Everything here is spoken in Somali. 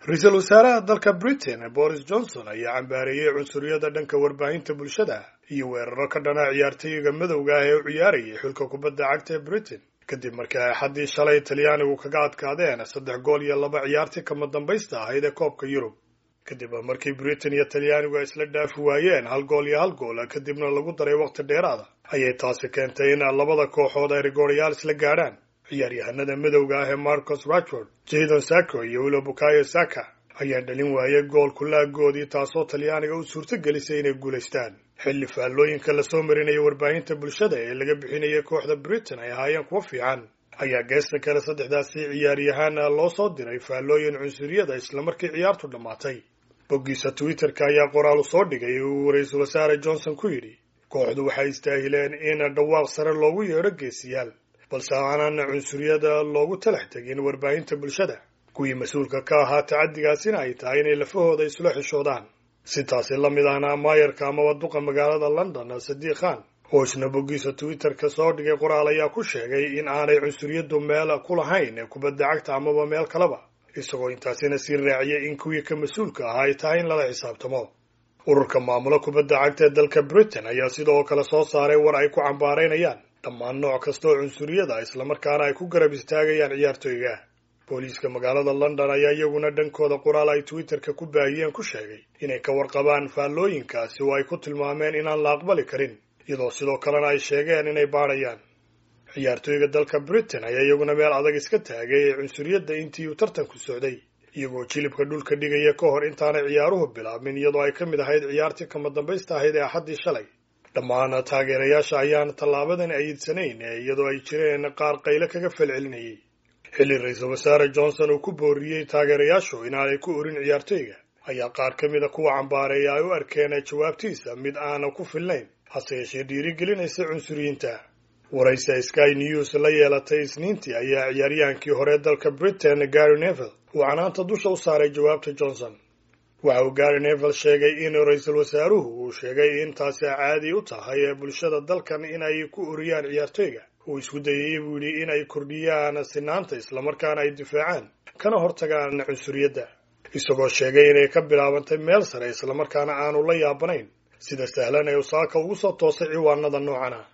ra-iisul wasaaraha dalka britain boris johnson ayaa cambaareeyey cunsuriyada dhanka warbaahinta bulshada iyo weeraro ka dhana ciyaartooyga madowga ah ee u ciyaarayay xulka kubadda cagta ee britain kadib markii ay axaddii shalay talyaanigu kaga adkaadeen saddex gool iyo laba ciyaartii kama dambaysta ahayd ee koobka yurub kadib markii britain iyo talyaanigu ay isla dhaafi waayeen hal gool iyo hal gool kadibna lagu daray waqti dheeraada ayay taasi keentay in labada kooxood ay rigooryaal isla gaadhaan ciyaaryahanada madowga ah ee marcos rashford jadon sacco iyo wilo bukayo saka ayaa dhalin waayay gool kulaagoodii taasoo talyaaniga u suurto gelisay inay guulaystaan xilli faallooyinka lasoo marinaya warbaahinta bulshada ee laga bixinayay kooxda britain ay ahaayeen kuwo fiican ayaa geesta kale saddexdaasi ciyaaryahaana loo soo diray faallooyin cunsuriyada islamarkii ciyaartu dhammaatay boggiisa twitter-ka ayaa qoraal u soo dhigay uu ra-iisul wasaare johnson ku yidhi kooxdu waxay istaahileen in dhawaaq sare loogu yeedho geesiyaal balse aanan cunsuriyada loogu talax tegin warbaahinta bulshada kuwii mas-uulka ka ahaa tacaddigaasina ay tahay inay lafahooda isula xishoodaan si taasi la mid ahna maayarka amaba duqa magaalada london sadiiq khan oo isna boggiisa twitter-ka soo dhigay qoraal ayaa ku sheegay in aanay cunsuriyadu meel ku lahayn kubadda cagta amaba meel kaleba isagoo intaasina sii raaciyay in kuwii ka mas-uulka ahaa ay tahay in lala xisaabtamo ururka maamulo kubadda cagta ee dalka britain ayaa sidoo kale soo saaray war ay ku cambaaraynayaan dhammaan nooc kasta oo cunsuriyada islamarkaana ay ku garab istaagayaan ciyaartooyga booliiska magaalada london ayaa iyaguna dhankooda qoraal ay twitter-ka ku baahiyeen ku sheegay inay ka warqabaan faallooyinkaasi oo ay ku tilmaameen inaan la aqbali karin iyadoo sidoo kalena ay sheegeen inay baadhayaan ciyaartooyga dalka britain ayaa iyaguna meel adag iska taagay ee cunsuriyadda intii uu tartanku socday iyagoo jilibka dhulka dhigaya ka hor intaanay ciyaaruhu bilaabmin iyadoo ay ka mid ahayd ciyaartii kama dambaysta ahayd ee axaddii shalay dhammaan taageerayaasha ayaan tallaabadan ayidsanayn iyadoo ay jireen qaar qayle kaga falcelinayay xilli ra-iisul wasaare johnson uu ku booriyey taageerayaashu inaanay ku orin ciyaartooyga ayaa qaar ka mida kuwa cambaareeya ay u arkeen jawaabtiisa mid aana ku filnayn hase yeeshee dhiirigelinaysa cunsuriyiinta waraysa sky news la yeelatay isniintii ayaa ciyaaryahankii hore dalka britain gary neville uu canaanta dusha u saaray jawaabta johnson waxa uu gary neville sheegay in ra-iisul wasaaruhu uu sheegay in taasi caadi u tahay ee bulshada dalkan inay ku oriyaan ciyaartooyga uu isku dayay buu yidhi in ay kordhiyaan sinaanta islamarkaana ay difaacaan kana hortagaan cunsuriyadda isagoo sheegay inay ka bilaabantay meel sare islamarkaana aanu la yaabanayn sida sahlan ee usaaka ugu soo toosay ciwaanada noocana